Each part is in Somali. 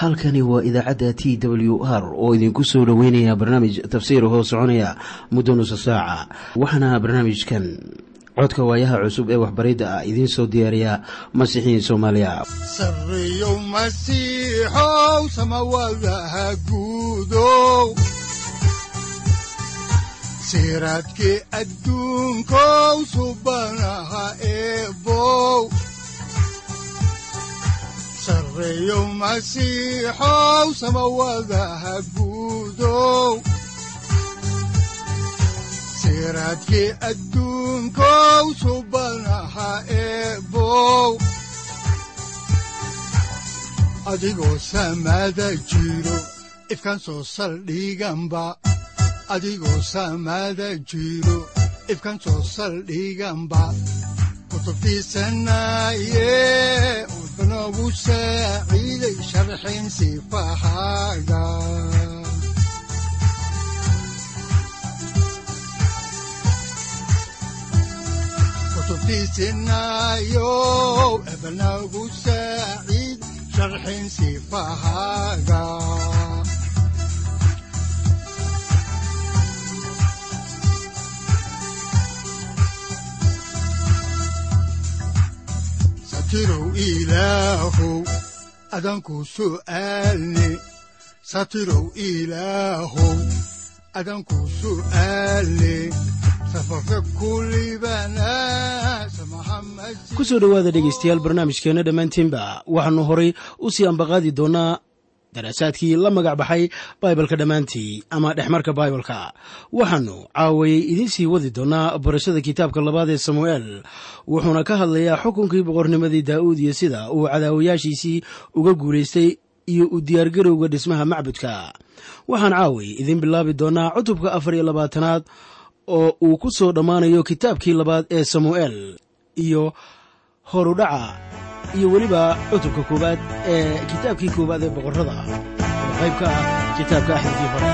halkani waa idaacadda t w r oo idinku soo dhoweynaya barnaamij tafsiir hoo soconaya muddo nusa saaca waxaana barnaamijkan codka waayaha cusub ee waxbaridda ah idiin soo diyaariya masiixiin soomaaliya sareyow masiixow samawadaha guudow siraadkii adduunkow subanaha eebow sareyow masiixow samawadaha guudow siraadkii adduunkow subanaha eebow adigoo samada jiro ifkaan soo saldhiganba adigoo samada jiro ifkaan soo saldhiganba kutubtiisanaye udanogu saaciiday sharxin sifahaaga kutubtiisinayo ebanagu saaciid sharxin sifahaaga satirow ilaahow adanku su'aalne satirow ilaahow adanku su'aalne ku soo dhowaada dhegaystayaal barnaamijkeenna dhammaantiinba waxaannu horay u sii ambaqaadi doonnaa daraasaadkii la magac baxay baibalka dhammaantii ama dhexmarka baibalka waxaannu caawayey idiin sii wadi doonnaa barashada kitaabka labaad ee samu'eel wuxuuna ka hadlayaa xukunkii boqornimadii daa'uud iyo sida uu cadaawayaashiisii uga guulaystay iyo u diyaargarowga dhismaha macbudka waxaan caaway idiin bilaabi doonnaa cutubka afar iyo labaatanaad oo uu ku soo dhammaanayo kitaabkii labaad ee samu'eel iyo horudhaca iyo weliba cutubka koowaad ee kitaabkii koowaad ee boqorrada oo qayb ka ah kitaabka axdigii hore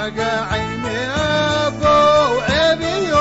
raagacayne abow cebiyo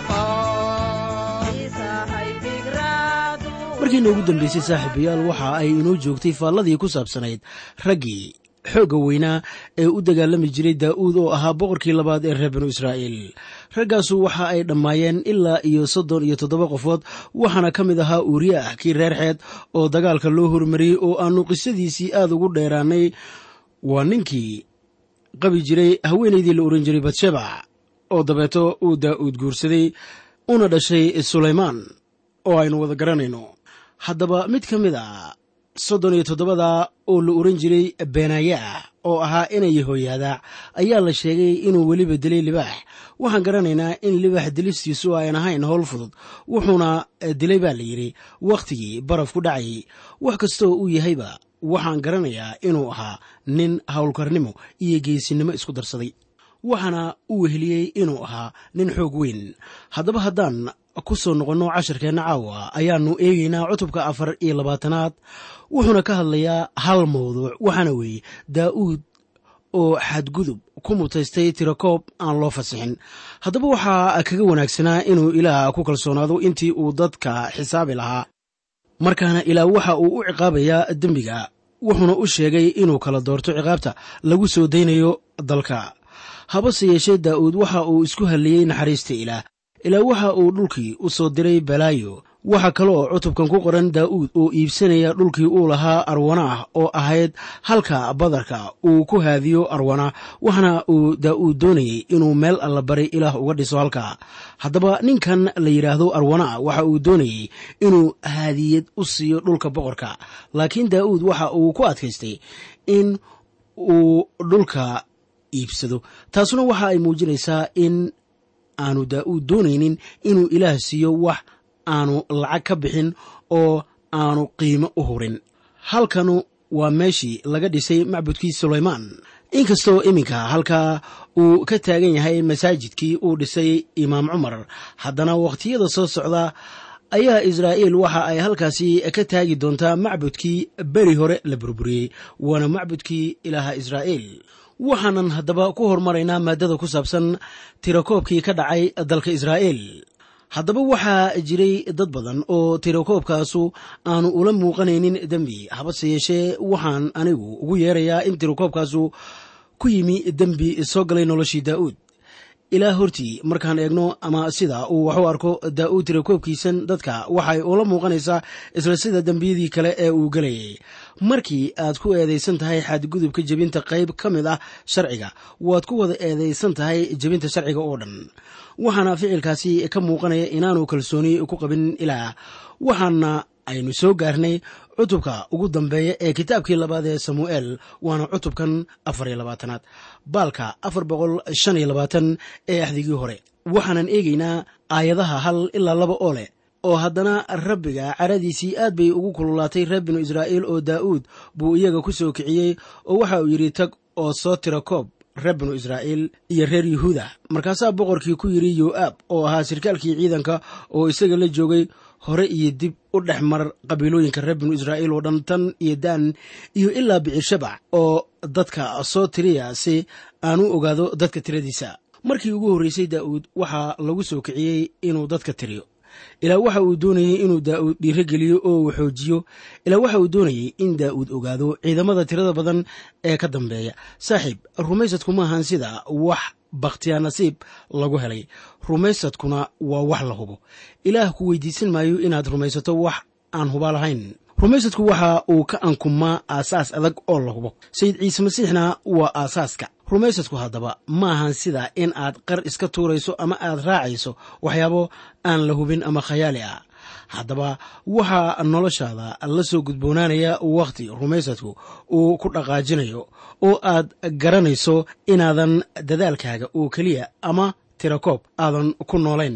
ciqaab markiina ugu dambaysay saaxiibayaal waxa ay inoo joogtay faalladii ku saabsanayd raggii xoogga weynaa ee u dagaalami jiray daa'uud oo ahaa boqorkii labaad ee reer binu israa'iil raggaasu waxa ay dhammaayeen ilaa iyo soddon iyo toddoba qofood waxaana ka mid ahaa uuriya ah kii reer xeed oo dagaalka loo hormariyey oo aannu qisadiisii aad ugu dheeraanay waa ninkii qabi jiray haweenaydii la ohan jiray batsheba oo dabeeto uu daa'uud guursaday una dhashay sulaymaan oo aynu wada garanayno haddaba mid ka mid a soddon iyo toddobada oo la oran jiray beenaya oo ahaa inay hooyaada ayaa la sheegay inuu weliba dilay libaax waxaan garanaynaa in libaax dilistiisu ayan ahayn howl fudud wuxuuna dilay baa la yidhi wakhtigii baraf ku dhacayay wax kastoo uu yahayba waxaan garanayaa inuu ahaa nin howlkarnimo iyo geesinimo isku darsaday waxaana u weheliyey inuu ahaa nin xoog weyn haddaba haddaan ku soo noqonno casharkeenna caawa ayaannu eegaynaa cutubka afar iyo labaatanaad wuxuuna ka hadlayaa hal mawduuc waxaana weeye daa'uud oo xadgudub ku mutaystay tirakoob aan loo fasixin haddaba waxaa kaga wanaagsanaa inuu ilaah ku kalsoonaado intii uu dadka xisaabi lahaa markaana ilaah waxa uu u ciqaabayaa dembiga wuxuuna u sheegay inuu kala doorto ciqaabta lagu soo daynayo dalka habase yeeshee daa'uud waxa uu isku hadliyey naxariista ilaah ilaa waxa uu dhulkii u soo diray balaayo waxaa kaloo cutubkan ku qoran daa'uud oo iibsanaya dhulkii uu lahaa arwanaah oo ahayd halka badarka uu ku haadiyo arwana waxaana uu daa'uud doonayey inuu meel allabari ilaah uga dhiso halka haddaba ninkan la yidhaahdo arwana waxa uu doonayey inuu haadiyad u siiyo dhulka boqorka laakiin daa'uud waxa uu ku adkaystay in uu dhulka iibsado taasuna waxa ay muujinaysaa in aanu daa'uud doonaynin inuu ilaah siiyo wax aanu lacag ka bixin oo aanu qiimo u hurin halkanu waa meeshii laga dhisay macbudkii sulaymaan inkastoo iminka halkaa uu ka taagan yahay masaajidkii uu dhisay imaam cumar haddana wakhtiyada soo socda ayaa israa'iil waxa ay halkaasi ka taagi doontaa macbudkii beri hore la burburiyey waana macbudkii ilaaha israa'iil waxaanan haddaba ku hormaraynaa maaddada ku saabsan tirakoobkii ka dhacay dalka israa'iil haddaba waxaa jiray dad badan oo tirakoobkaasu aanu ula muuqanaynin dembi habase yeeshee waxaan anigu ugu yeerayaa in tirakoobkaasu ku yimi dembi soo galay noloshii daa'uud ilaa hortii markaan eegno ama sida uu wax u arko daa'uud tirakoobkiisan dadka waxay ula muuqanaysaa isla sida dembiyadii kale ee uu gelayay markii aad ku eedaysan tahay xadgudubka jebinta qayb ka mid ah sharciga waad ku wada eedaysan tahay jebinta sharciga oo dhan waxaana ficilkaasi ka muuqanaya inaanu kalsooni ku qabin ilaah waxaana aynu soo gaarnay cutubka ugu dambeeya ee kitaabkii labaad ee samu'eel waana cutubkan afar iyo labaatanaad baalka afar boqol shan iyo labaatan ee axdigii hore waxaanan eegaynaa aayadaha hal ilaa laba oo leh oo haddana rabbiga caradiisii aad bay ugu kululaatay reer binu israa'iil oo daa'uud buu iyaga ku soo kiciyey oo waxa uu yidhi tag oo soo tira koob reer binu israa'iil iyo reer yuhuuda markaasaa boqorkii ku yidhi yo'aab oo ahaa sirkaalkii ciidanka oo isaga la joogay hore iyo dib u dhex mar qabiilooyinka reer binu israa'iil oo dhan tan iyo daan iyo ilaa bicir-shabac oo dadka soo tiriya si aan u ogaado dadka tiradiisa markii ugu horreysay daa'uud waxaa lagu soo kiciyey inuu dadka tiriyo ilaa waxa uu doonayey inuu daa'uud dhiiro geliyo oo uu xoojiyo ilaa waxa uu doonayey in daa'uud ogaado ciidamada tirada badan ee ka dambeeya saaxiib rumaysadku maahan sida wax bakhtiyaa nasiib lagu helay rumaysadkuna waa wax la hubo ilaah ku weydiisan maayo inaad rumaysato wax aan huba lahayn rumaysadku waxa uu ka ankumaa aasaas adag oo la hubo sayid ciise masiixna waa aasaaska rumaysadku haddaba ma ahan sida in aad qar iska tuurayso ama aad raacayso waxyaabo aan la hubin ama khayaali ah haddaba waxaa noloshaada la soo gudboonaanaya wakhti rumaysadku uu ku dhaqaajinayo oo aad garanayso inaadan dadaalkaaga oo keliya ama tirakoob aadan ku noolayn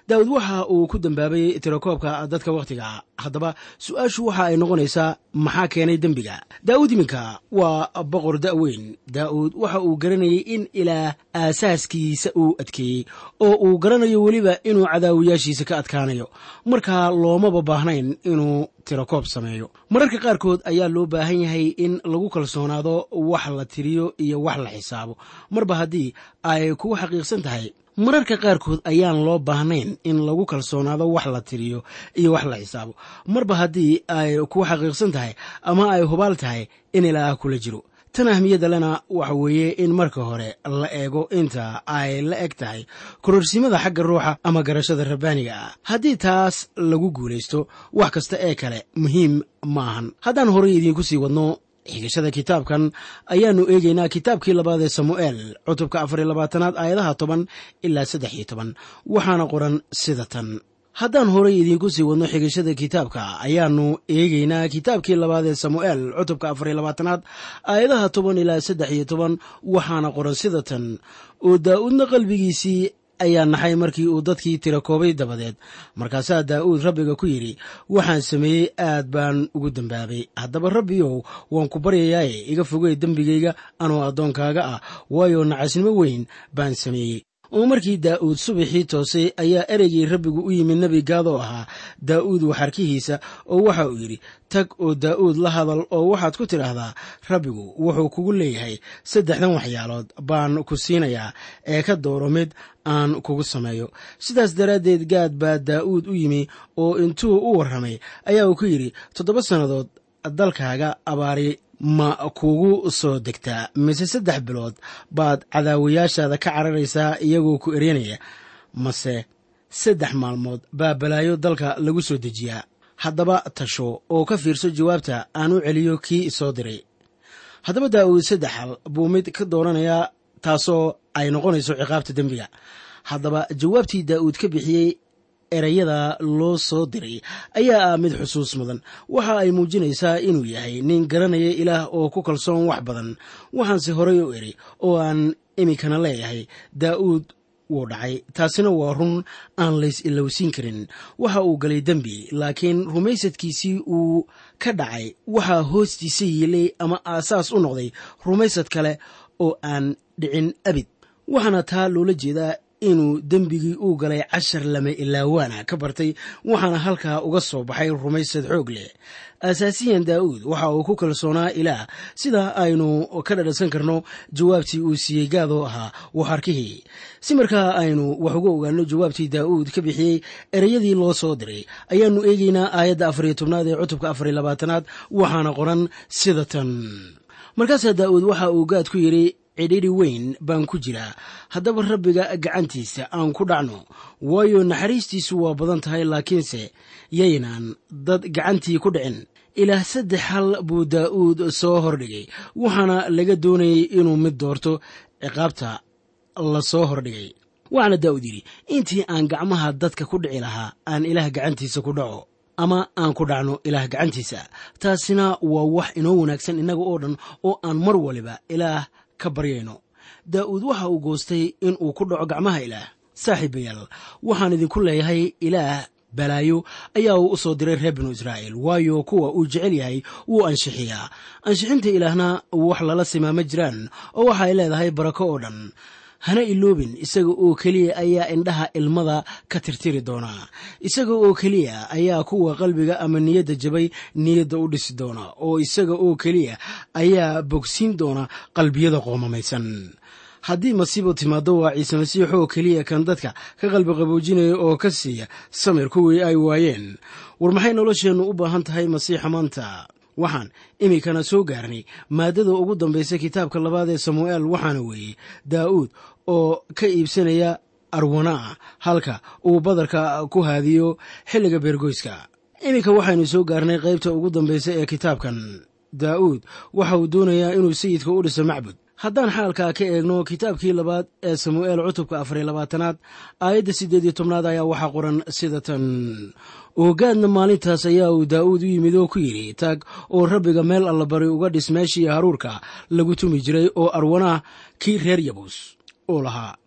daawud waxa uu ku dambaabay tirakoobka dadka wakhtiga haddaba su-aashu waxa ay noqonaysaa maxaa keenay dembiga daa'uud iminka waa boqor da'weyn daa'uud waxa uu garanayay in ilaah aasaaskiisa uu adkeeyey oo uu garanayo weliba inuu cadaawiyaashiisa ka adkaanayo markaa loomaba baahnayn inuu tirakoob sameeyo mararka qaarkood ayaa loo baahan yahay in lagu kalsoonaado wax la tiriyo iyo wax la xisaabo marba haddii ay kugu xaqiiqsan tahay mararka qaarkood ayaan loo baahnayn in lagu kalsoonaado wax la tiriyo iyo wax la xisaabo marba haddii ay kugu xaqiiqsan tahay ama ay hubaal tahay in ilaah kula jiro tan ahmiyadda lena waxa weeye in marka hore la eego inta ay la eg tahay kororsimada xagga ruuxa ama garashada rabbaaniga ah haddii taas lagu guulaysto wax kasta ee kale muhiim ma ahan haddaan horay idiinku sii wadno xigashada kitaabkan ayaannu eegaynaa kitaabkii labaad ee samu'eel cutubka afar iyo labaatanaad aayadaha toban ilaa saddex iyo toban waxaana qoran sida tan haddaan horay idiinku sii wadno xigashada kitaabka ayaannu eegaynaa kitaabkii labaad ee samu'eel cutubka afar iyo labaatanaad aayadaha toban ilaa saddex iyo toban waxaana qoran sida tan oo daa'uudna qalbigiisii ayaa naxay markii uu dadkii tira koobay dabadeed markaasaa daa'uud rabbiga ku yidhi waxaan sameeyey aad baan ugu dembaabay haddaba rabbiyow waan ku baryayaaye iga fogey dembigayga anoo addoonkaaga ah waayo nacasnimo weyn baan sameeyey oo markii daa'uud subaxii toosay ayaa ereygii rabbigu u yimid nebi gaad oo ahaa daa'uud waxarkihiisa oo waxa uu yidhi tag oo daa'uud la hadal oo waxaad ku tidhaahdaa rabbigu wuxuu kugu leeyahay saddexdan waxyaalood baan ku siinayaa ee ka dooro mid aan kugu sameeyo sidaas daraaddeed gaad baa daa'uud u yimi oo intuu u warramay ayaa uu ku yidhi toddoba sannadood dalkaaga abaari ma kugu soo degtaa mise saddex bilood baad cadaawayaashaada ka cararaysaa iyagoo ku eryanaya mase saddex maalmood baa balaayo dalka lagu soo dejiyaa haddaba tasho oo ka fiirso jawaabta aan u celiyo kii isoo diray haddaba daa'uud saddex hal buu mid ka dooranayaa taasoo ay noqonayso ciqaabta dembiga haddaba jawaabtii daa'uud ka bixiyey ereyada loo soo diray ayaa ah mid xusuus mudan waxa ay muujinaysaa inuu yahay nin garanaya ilaah oo ku kalsoon wax badan waxaanse horay u eri oo aan iminkana leeyahay daa'uud wuu dhacay taasina waa run aan lays ilowsiin karin waxa uu galay dembi laakiin rumaysadkiisii uu ka dhacay waxaa hoostiisa yiilay ama aasaas u noqday rumaysad kale oo aan dhicin abid waxaana taa loola jeedaa inuu dembigii uu galay cashar lama ilaawaana ka bartay waxaana halkaa uga soo baxay rumaysad xoog leh asaasiyan daa'uud waxa uu ku kalsoonaa ilaah sida aynu ka dhadhansan karno jawaabtii uu siiyey gaadoo ahaa waxarkihii si markaa aynu wax uga ogaano jawaabtii daa'uud ka bixiyey ereyadii loo soo diray ayaannu eegaynaa aayadda afariyo tobnaad ee cutubka afariyo labaatanaad waxaana qoran sida tan markaasaa daa'uud waxa uu gaad ku yidhi cidhiri weyn baan ku jiraa haddaba rabbiga gacantiisa aan ku dhacno waayo naxariistiisu waa badan tahay laakiinse yaynaan dad gacantii ku dhicin ilaah saddex hal buu daa'uud soo hordhigay waxaana laga doonayay inuu mid doorto ciqaabta la soo hordhigay waxaana daa'uud yidhi intii aan gacmaha dadka ku dhici lahaa aan ilaah gacantiisa ku dhaco ama aan ku dhacno ilaah gacantiisa taasina waa wax inoo wanaagsan innaga oo dhan oo aan mar waliba ilaah ka baryayno daa'uud waxa uu goostay in uu ku dhaco gacmaha ilaah saaxiibayaal waxaan idinku leeyahay ilaah balaayo ayaa uu u soo diray reer binu israa'iil waayo kuwa uu jecel yahay wuu anshixiyaa ansixinta ilaahna wax lala simaa ma jiraan oo waxa ay leedahay barako oo dhan hana iloobin isaga oo keliya ayaa indhaha ilmada ka tirtiri doonaa isaga oo keliya ayaa kuwa qalbiga ama niyadda jabay niyadda u dhisi doona oo isaga oo keliya ayaa bogsiin doona qalbiyada qoomamaysan haddii masiibo timaado waa ciise masiix oo keliya kan dadka ka qalbi qaboojinaya oo ka siiya samir kuwii ay waayeen war maxay nolosheennu u baahan tahay masiixa maanta waxaan iminkana soo gaarnay maaddada ugu dambaysa kitaabka labaad ee samu'eel waxaana weeye daa'uud oo ka iibsanaya arwanaa halka uu badarka ku haadiyo xilliga beergoyska iminka waxaynu soo gaarnay qaybta ugu dambaysa ee kitaabkan daa'uud waxa uu doonayaa inuu sayidka u dhiso macbud haddaan xaalkaa ka eegno kitaabkii labaad ee samu'eel cutubka afariyo labaatanaad aayadda siddeed iyo tobnaad ayaa waxaa qoran sida tan oogaadna maalintaas ayaa uu daa'uud u yimid oo ku yidhi taag oo rabbiga meel allabari uga dhis meeshii haruurka lagu tumi jiray oo arwanaa kii reer yabuus uu lahaa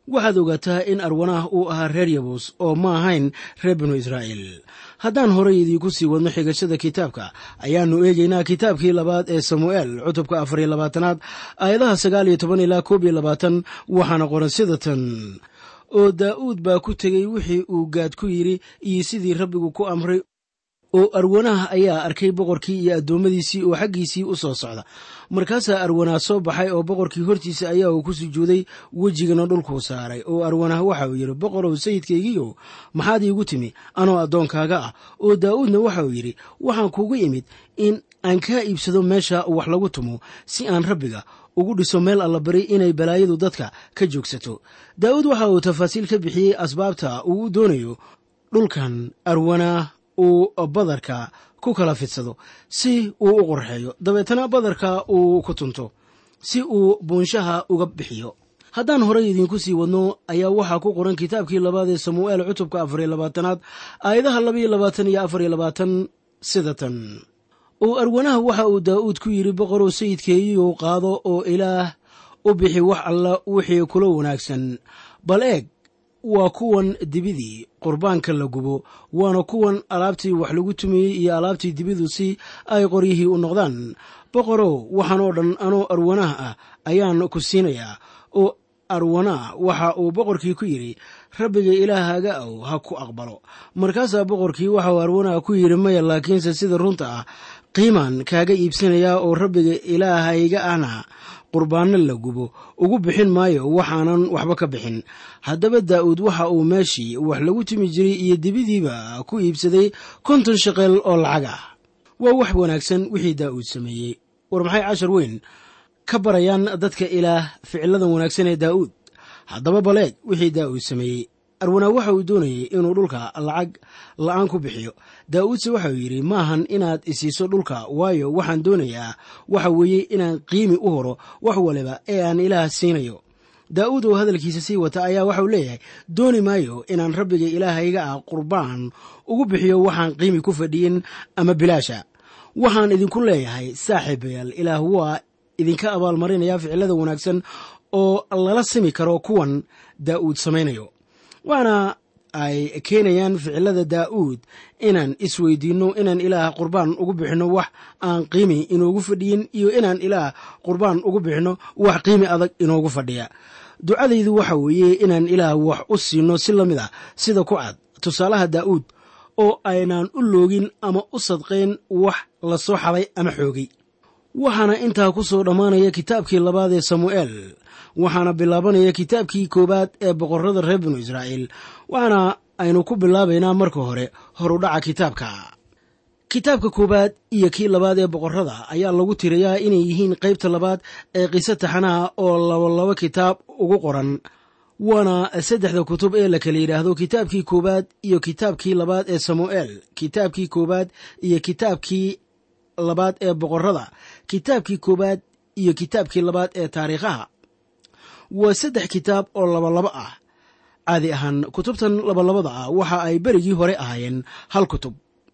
waxaad ogaataa in arwanaah uu ahaa reer yabus oo ma ahayn reer binu israa'iil haddaan horay idiinku sii wadno xigashada kitaabka ayaannu eegaynaa kitaabkii labaad ee samu'eel cutubka afar iyo labaatanaad aayadaha sagaal iyo toban ilaa koob iyo labaatan waxaana qoran sida tan oo daa'uud baa ku tegey wixii uu gaad ku yidhi iyo sidii rabbigu ku amray oo arwanaah ayaa arkay boqorkii iyo addoommadiisii oo xaggiisii u soo socda markaasaa arwanaah soo baxay oo boqorkii hortiisa ayaa uu ku sujuuday wejigana dhulkuu saaray oo arwanaah waxa uu yidhi boqorow sayidkaygiiyow maxaad iigu timi anoo addoonkaaga ah oo daa'uudna waxa uu yidhi waxaan kuugu imid in aan kaa iibsado meesha wax lagu tumo si aan rabbiga ugu dhiso meel allabari inay balaayadu dadka ka joogsato daa'uud waxa uu tafaasiil ka bixiyey asbaabta uu u doonayo dhulkan arwanaah uu badarka ku kala fidsado si uu u qorxeeyo dabeetana badarka uu ku tunto si uu buunshaha uga bixiyo haddaan horay idiinku sii wadno ayaa waxaa ku qoran kitaabkii labaad ee samu'eel cutubka afariyo labaatanaad aayadaha labaiyo labaatan iyo afariyo labaatan sida tan oo arwanaha waxa uu daa'uud ku yidhi boqorow sayidkeeyuu qaado oo ilaah u bixi wax alla wixii kula wanaagsan bal eeg waa kuwan dibidii qurbaanka la gubo waana kuwan alaabtii wax lagu tumiyey iyo alaabtii dibidu si ay qoryihii u noqdaan boqorow waxaan oo dhan anoo arwanaah ah ayaan ku siinayaa oo arwanaah waxa uu boqorkii ku yidhi rabbiga ilaahaaga ow ha ku aqbalo markaasaa boqorkii waxa uu arwanaah ku yidhi maya laakiinse sida runta ah qiimaan kaaga iibsanayaa oo rabbiga ilaahayga ahna qurbaanno la gubo ugu bixin maayo waxaanan waxba ka bixin haddaba daa'uud waxa uu meeshii wax lagu timi jiray iyo dibidiiba ku iibsaday konton shaqeel oo lacag ah waa wax wanaagsan wixii daa'uud sameeyey war maxay cashar weyn ka barayaan dadka ilaah ficiladan wanaagsan ee daa'uud haddaba baleeg wixii daa'uud sameeyey arwanaa waxa uu doonayey inuu dhulka lacag la'aan ku bixiyo daa'uudse waxa uu yidhi maahan inaad isiiso dhulka waayo waxaan doonayaa waxa weeye inaan qiimi u horo wax waliba ee aan ilaah siinayo daa'uud oo hadalkiisa sii wata ayaa waxauu leeyahay dooni maayo inaan rabbiga ilaahayga ah qurbaan ugu bixiyo waxaan qiimi ku fadhiyin ama bilaasha waxaan idinku leeyahay saaxiibayaal ilaah waa idinka abaalmarinaya ficilada wanaagsan oo lala simi karo kuwan daa'uud samaynayo waana ay keenayaan ficilada daa'uud inaan isweydiinno inaan ilaah qurbaan ugu bixinno wax aan qiimi inoogu fadhiyin iyo inaan ilaah qurbaan ugu bixinno wax qiimi adag inoogu fadhiya ducadaydu waxa weeye inaan ilaah wax u siinno si la mid ah sida ku cad tusaalaha daa'uud oo aynaan u loogin ama u sadqayn wax la soo xaday ama xoogay waxaana intaa ku soo dhammaanaya kitaabkii labaad ee samu'eel waxaana bilaabanaya kitaabkii koowaad ee boqorrada reer binu israa'iil waxaana aynu ku bilaabaynaa marka hore horudhaca kitaabka kitaabka koowaad iyo kii labaad ee boqorrada ayaa lagu tirayaa inay yihiin qaybta labaad ee qiso taxanaha oo labalabo kitaab ugu qoran waana saddexda kutub ee la kala yidhaahdo kitaabkii koowaad iyo kitaabkii labaad ee samu'eel kitaabkii koowaad iyo kitaabkii labaad ee boqorrada kitaabkii koowaad iyo kitaabkii labaad ee taariikhaha waa saddex kitaab oo labalabo ah caadi ahaan kutubtan labalabada ah waxa ay berigii hore ahaayeen hal kutub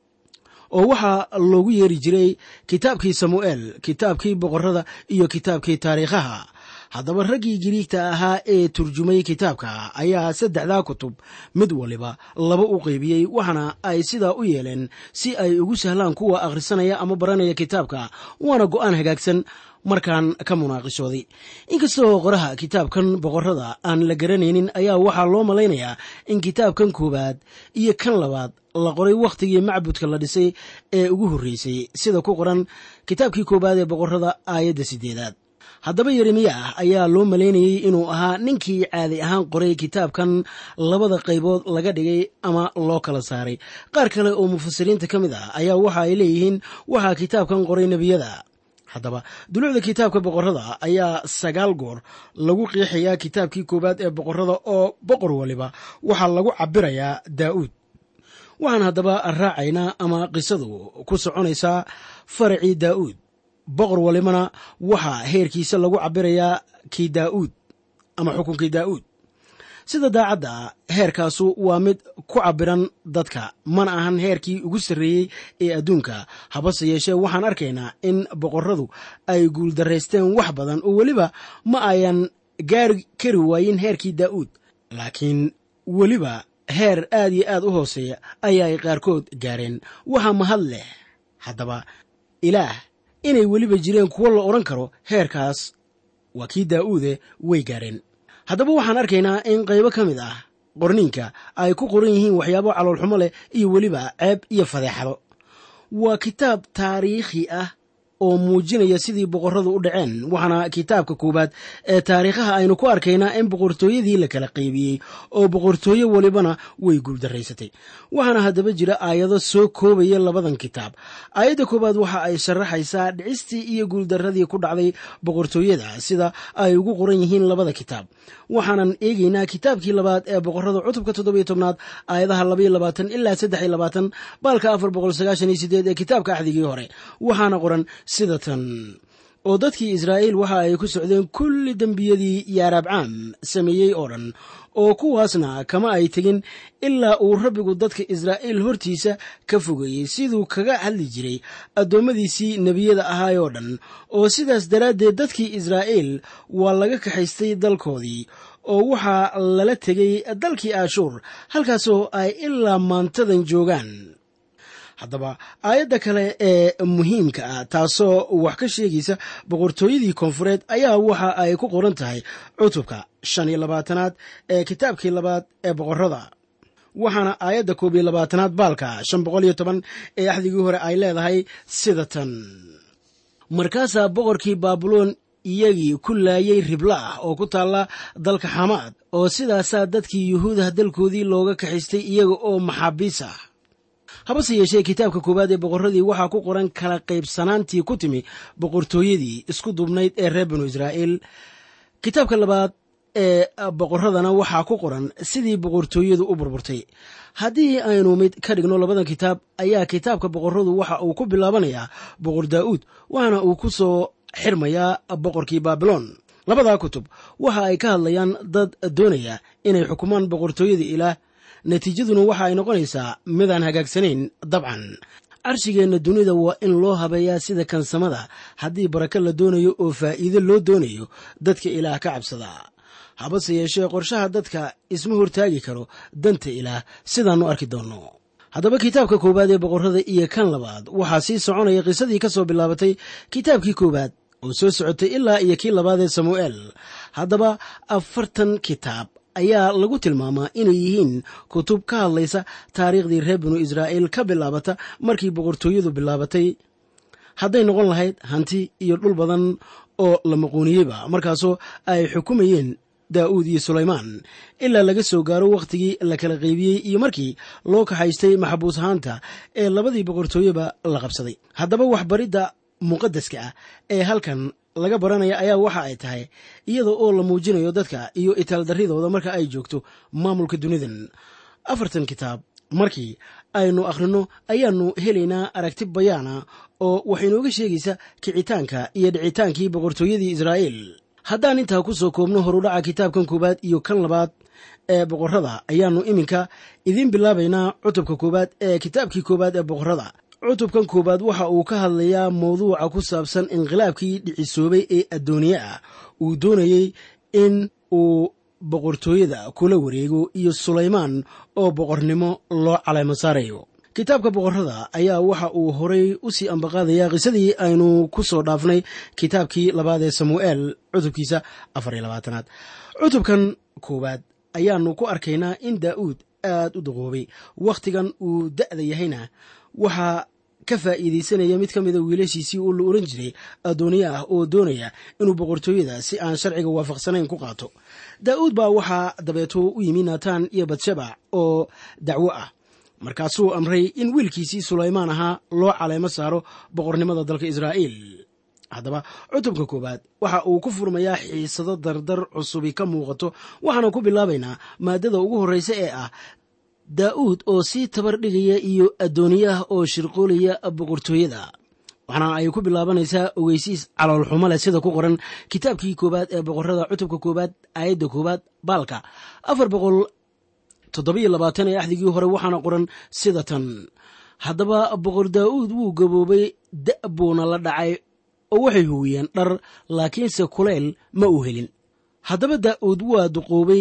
oo waxaa loogu yeeri jiray kitaabkii samu'eel kitaabkii boqorrada iyo kitaabkii taariikhaha haddaba raggii giriigta ahaa ee turjumay kitaabka ayaa saddexdaa kutub mid waliba laba u qeybiyey waxaana ay sidaa u yeeleen si ay ugu sahlaan kuwa akhrisanaya ama baranaya kitaabka waana go'aan hagaagsan markaan ka munaaqishooday inkastoo qoraha kitaabkan boqorrada aan la garanaynin ayaa waxaa loo malaynayaa in kitaabkan koowaad iyo kan labaad la qoray wakhtigii macbudka la dhisay ee ugu horreysay sida ku qoran kitaabkii koowaad ee boqorrada aayadda siddeedaad haddaba yeremiyaah ayaa loo malaynayey inuu ahaa ninkii caadi ahaan qoray kitaabkan labada qaybood laga dhigay ama loo kala saaray qaar kale oo mufasiriinta ka mid ah ayaa waxa ay leeyihiin waxaa kitaabkan qoray nebiyada haddaba dulucda kitaabka boqorrada ayaa sagaal goor lagu qiixayaa kitaabkii koowaad ee boqorrada oo boqor waliba waxaa lagu cabirayaa daa'uud waxaan haddaba raacaynaa ama qisadu ku soconaysaa faracii daa'uud boqor walibana waxaa heerkiisa lagu cabirayaa kii daa'uud ama xukunkii daa'uud sida daacadda heerkaasu waa mid ku cabiran dadka mana ahan heerkii ugu sarreeyey ee adduunka habase yeeshee waxaan arkaynaa in boqorradu ay guuldaraysteen wax badan oo weliba ma ayan gaari kari waayin heerkii daa'uud laakiin weliba heer aad iyo aad u hooseeya ayaa ay qaarkood gaareen waxaa mahad leh haddaba ilaah inay weliba jireen kuwo la odhan karo heerkaas waa kii daa'uude way gaareen haddaba waxaan arkaynaa in qaybo ka mid ah qorniinka ay ku qoran yihiin waxyaabo caloolxumo leh iyo weliba ceeb iyo fadeexado waa kitaab taariikhi ah oo muujinaya sidii boqorradu u dhaceen waxaana kitaabka koowaad ee taariikhaha aynu ku arkaynaa in boqortooyadii la kala qaybiyey oo boqortooye welibana way guuldaraysatay waxaana haddaba jira aayado soo koobaya labadan kitaab aayadda koowaad waxa ay sharaxaysaa dhicistii iyo guuldaradii ku dhacday boqortooyada sida ay ugu qoran yihiin labada kitaab waxaanan eegaynaa kitaabkii labaad ee boqorrada cutubka toddobiyo tobnaad aayadaha labaiyo labaatan ilaa saddex iyo labaatan baalka afar boqol sagaashan iyo sideed ee kitaabka axdigii hore waxaana qoran sida tan oo dadkii israa'iil waxa ay ku socdeen kulli dembiyadii yaaraabcaam sameeyey oo dhan oo kuwaasna kama ay tegin ilaa uu rabbigu dadka israa'iil hortiisa ka fogeeyey siduu kaga hadli jiray addoommadiisii nebiyada ahaayoo dhan oo sidaas daraaddeed dadkii israa'iil waa laga kaxaystay dalkoodii oo waxaa lala tegay dalkii aashuur halkaasoo ay ilaa maantadan joogaan haddaba aayadda kale ee muhiimka ah taasoo wax ka sheegaysa boqortooyadii koonfureed ayaa waxa ay ku qoran tahay cutubka shan iyo labaatanaad ee kitaabkii labaad ee boqorrada waxaana aayadda koob iyo labaatanaad baalka shan boqol iyo toban ee axdigii hore ay leedahay sida tan markaasaa boqorkii baabuloon iyagii ku laayay ribla ah oo ku taalla dalka xamaad oo sidaasaa dadkii yuhuudah dalkoodii looga kaxaystay iyaga oo maxaabiis ah habase yeeshee kitaabka koowaad ee boqorradii waxaa ku qoran kala qaybsanaantii ku timi boqortooyadii isku duubnayd ee reer binu israa'iil kitaabka labaad ee boqorradana waxaa ku qoran sidii boqortooyadu u burburtay haddii aynu mid ka dhigno labadan kitaab ayaa kitaabka boqorradu waxa uu ku bilaabanayaa boqor daa'uud waxaana uu ku soo xirmayaa boqorkii baabiloon labadaa kutub waxa ay ka hadlayaan dad doonaya inay xukumaan boqortooyada ilaah natiijaduna waxa ay noqonaysaa midaan hagaagsanayn dabcan carshigeenna dunida waa in loo habeeyaa sida kansamada haddii barako la doonayo oo faa'iido loo doonayo dadka ilaah ka cabsada habase yeeshee qorshaha dadka isma hortaagi karo danta ilaah sidaannu arki doonno haddaba kitaabka koowaad ee boqorrada iyo kan labaad waxaa sii soconaya qisadii ka soo bilaabatay kitaabkii koowaad oo soo socotay ilaa iyo kii labaad ee samu'eel haddaba afartan kitaab ayaa lagu tilmaamaa inay yihiin kutub ka hadlaysa taariikhdii reer binu israa'iil ka bilaabata markii boqortooyadu bilaabatay hadday noqon lahayd hanti iyo dhul badan oo la maquuniyeyba markaasoo ay xukumayeen daa'uud iyo sulaymaan ilaa laga soo gaaro wakhtigii la kala qaybiyey iyo markii loo kaxaystay maxabuus ahaanta ee labadii boqortooyeba la qabsaday haddaba waxbaridda muqadaska ah ee halkan laga baranaya ayaa waxa ay tahay iyada oo la muujinayo dadka iyo itaaldarridooda marka ay joogto maamulka dunidan afartan kitaab markii aynu akhrino ayaannu helaynaa aragti bayaana oo waxaynooga sheegaysa kicitaanka iyo dhicitaankii boqortooyadii israa'iil haddaan intaa ku soo koobno horudhaca kitaabkan koowaad iyo kan labaad ee boqorrada ayaannu iminka idiin bilaabaynaa cutubka koowaad ee kitaabkii koowaad ee boqorrada cutubkan koowaad waxa uu ka hadlayaa mawduuca ku saabsan inqilaabkii dhicisoobay ee addooniye ah uu doonayey in uu boqortooyada kula wareego iyo sulaymaan oo boqornimo loo caleymo saarayo kitaabka boqorrada ayaa waxa uu horay u sii ambaqaadayaa qisadii aynu ku soo dhaafnay kitaabkii labaad ee samu'eel cutubkiisa afar iyo labaatanaad cutubkan koowaad ayaannu ku arkaynaa in daa'uud aad u daqoobay wakhtigan uu da'da yahayna waxaa ka faa'iidaysanaya mid ka mida wiilashiisii oo la oran jiray addooniye ah oo doonaya inuu boqortooyada si aan sharciga waafaqsanayn ku qaato daa'uud baa waxaa dabeeto u yimi naataan iyo badshabac oo dacwo ah markaasuu amray in wiilkiisii sulaymaan ahaa loo caleymo saaro boqornimada dalka israa'iil haddaba cutubka koowaad waxa uu ku furmayaa xiisado dardar cusubi ka muuqato waxaana ku bilaabaynaa maadada ugu horreysa ee ah daa'uud oo sii tabar dhigaya iyo addooniyaha oo shirqoolaya boqortooyada waxaana ay ku bilaabanaysaa ogeysiis caloolxumo leh sida ku qoran kitaabkii koowaad ee boqorrada cutubka koowaad aayadda koowaad baalka afar boqol toddobiyo labaatan ee axdigii hore waxaana qoran sida tan haddaba boqor daa'uud wuu gaboobay da' buuna la dhacay oo waxay huwiyeen dhar laakiinse kulayl ma uu helin haddaba daa'uud waa duqoobay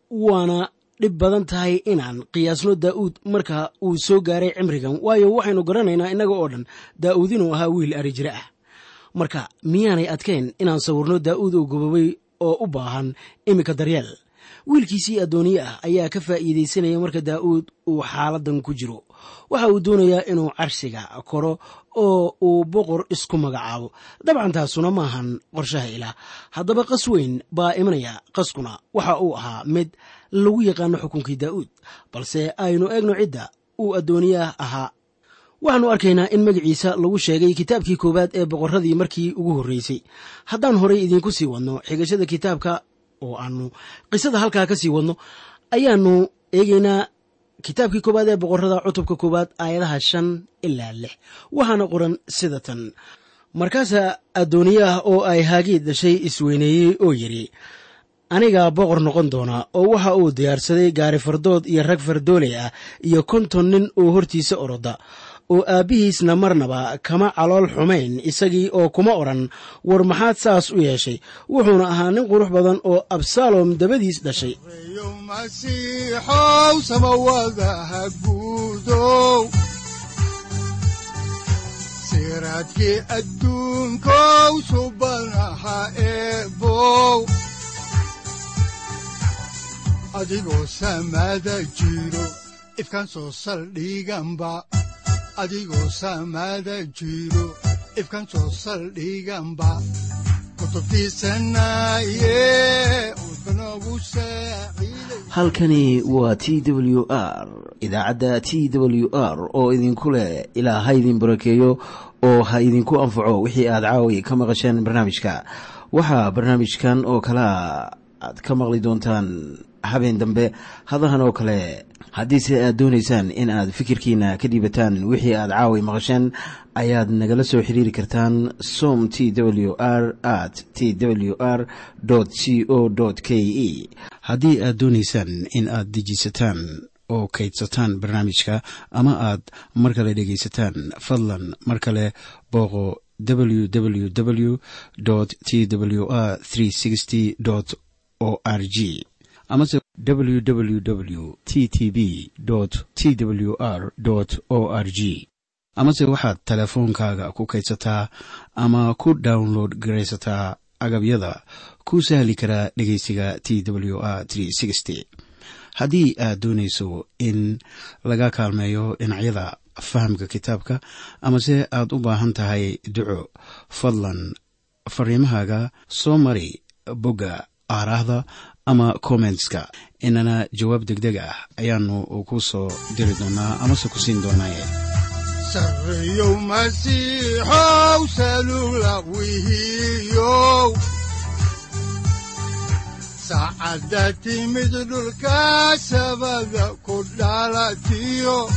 waana dhib badan tahay inaan qiyaasno daa'uud marka uu soo gaaray cimrigan waayo waxaynu garanaynaa innaga oo dhan daa'uud inuu ahaa wiil ari jire ah marka miyaanay adkayn inaan sawirno daa'uud oo gobobay oo u baahan iminka daryeel wiilkiisii addooniye ah ayaa ka faa'iidaysanaya marka daa'uud uu xaaladan ku jiro waxa uu doonayaa inuu carshiga koro oo uu boqor isku magacaabo dabcan taasuna maahan qorshaha ilaah haddaba qas weyn baa imanaya qaskuna waxa uu ahaa mid lagu yaqaano xukunkii daa'uud balse aynu eegno cidda uu addooniyaah ahaa waxaannu arkaynaa in magaciisa lagu sheegay kitaabkii koowaad ee boqorradii markii ugu horreysay haddaan horay idiinku sii wadno xigashada kitaabka oo aannu qisada halkaa ka sii wadno ayaannu eegaynaa kitaabkii koowaad ee boqorrada cutubka koowaad aayadaha shan ilaa lix waxaana qoran sida tan markaasaa addooniyaah oo ay haagiid dhashay isweyneeyey oo yidhi anigaa boqor noqon doona oo waxa uu diyaarsaday gaari fardood iyo rag fardooley ah iyo konton nin oo hortiisa oroda oo aabbihiisna marnaba kama calool xumayn isagii oo kuma odhan war maxaad saas u yeeshay wuxuuna ahaa nin qurux badan oo absalom dabadiis dhashay reeyo masiixow samawadaha guudow siraadkii adduunkow subanaha eebow adigoo samada jiro ifkan soo saldhiganba adigoo samada jiro ifkan soo saldhiganba kutubtiisanaye udbanogu saaciiday halkani waa t w r idaacadda t w r oo idinku leh ilaa ha idin barakeeyo oo ha idinku anfaco wixii aad caawi ka maqasheen barnaamijka waxaa barnaamijkan oo kalea aad ka maqli doontaan habeen dambe hadahan oo kale haddiise aad doonaysaan in aad fikirkiina ka dhiibataan wixii aad caawi maqasheen ayaad nagala soo xiriiri kartaan som t w r at t w r c o k e haddii aad doonaysaan in aad dejisataan oo kaydsataan barnaamijka ama aad mar kale dhegaysataan fadlan mar kale booqo www t w r o r g amase www t t b t w r o r g amase waxaad teleefoonkaaga ku kaydsataa ama ku download garaysataa agabyada ku sahli karaa dhegeysiga t w r haddii aad doonayso in laga kaalmeeyo dhinacyada fahamka kitaabka amase aad u baahan tahay duco fadlan fariimahaaga soo mari bogga aaraahda ama kommentska inana jawaab degdeg ah ayaanu ku soo diri doonaa amase ku siin doonaaye sareeyow masiixow salugla wihiyow saacadda timid dhulka sabada ku dhalatiyo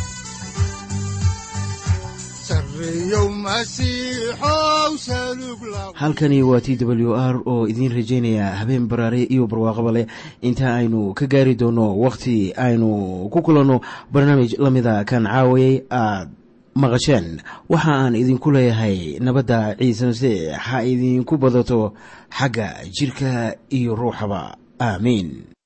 sareeyow masiixow salugla halkani waa t w r oo idiin rajaynaya habeen baraare iyo barwaaqaba leh inta aynu ka gaari doono wakhti aynu ku kulanno barnaamij la mida kan caawayay aad maqasheen waxa aan idinku leeyahay nabadda ciise masiix ha idinku badato xagga jidhka iyo ruuxaba aamiin